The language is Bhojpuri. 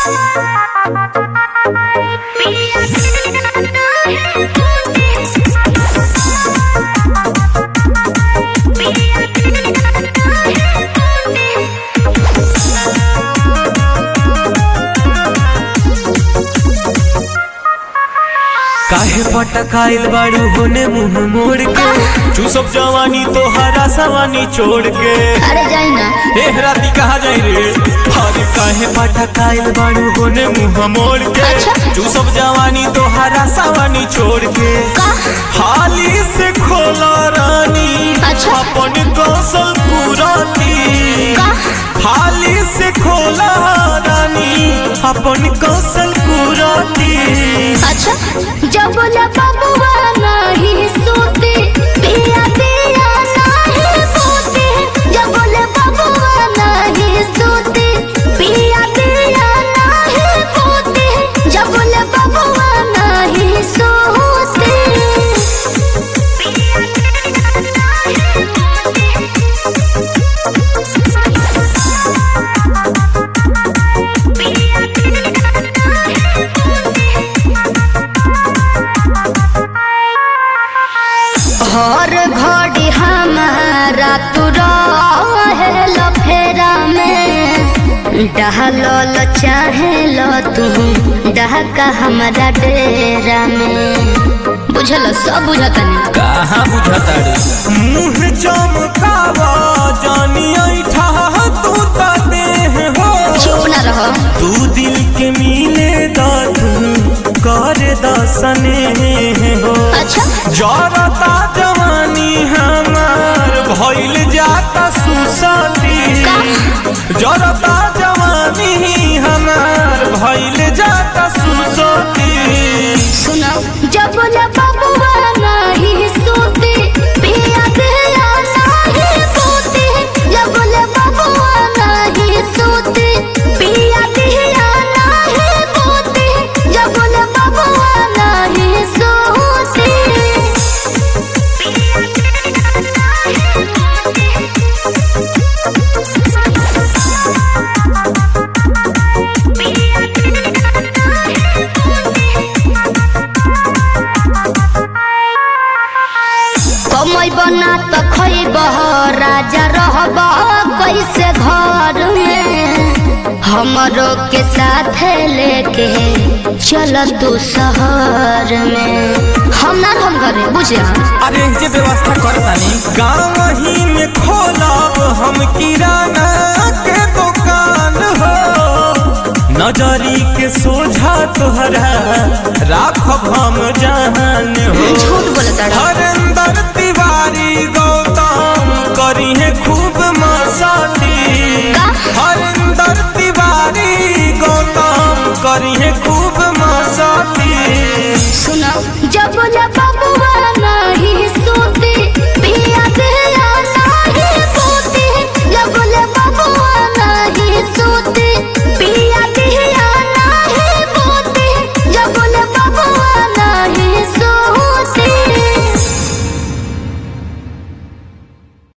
काहे पटकाइल बाड़ू होने मुंह मोड़ के तू सब जवानी तोहरा सवानी छोड़ के अरे जाई ना ए राती कहा जाई रे अरे काहे पटकाइल बाड़ू होने मुंह मोड़ के अच्छा। तू सब जवानी तोहरा सवानी छोड़ के हाली से खोला रानी अच्छा। अपन कौशल पूरा की का हाली से खोला रानी अपन कौशल पूरा की अच्छा जब बोला बबुआ नहीं सोते पिया पिया नहीं सोते जब बोले बबुआ नहीं सोते पिया पिया नहीं सोते जब बोले बबुआ नहीं सोते हर घड़ी हमारा तू रहेल फेरा में डहल चाहेल तू डहका हमारा डेरा में बुझल सब बुझतनी कहाँ बुझता रे मुंह चमकावा जानी ऐठा तू त देह हो चुप ना रहो तू दिल के मिले दा तू कर दसने हो अच्छा जरता जवानी हमार भइल जाता सुसती जरता जवानी हमार भइल जाता सुसती सुनो जब बोले बबुआ नहीं सोते पिया पिया नहीं सोते जब बोले बबुआ नहीं सोते पिया पिया नहीं सोते जब बोले बबुआ नहीं सोते कमई बना तो खैब राजा रहब कैसे घर में हमरो के साथ लेके चल तू शहर में हम ना हम घरे बुझे अरे जे व्यवस्था करतानी गाँव ही में खोलब हम किराना के दुकान हो नजरी के सोझा तोहरा राखब हम जान हो झूठ बोलता रहो। हरेंद्र तिवारी गौतम करी है खूब मसाली का? हरेंद्र तिवारी गौतम करी है खूब मसाली सुनो जब बोले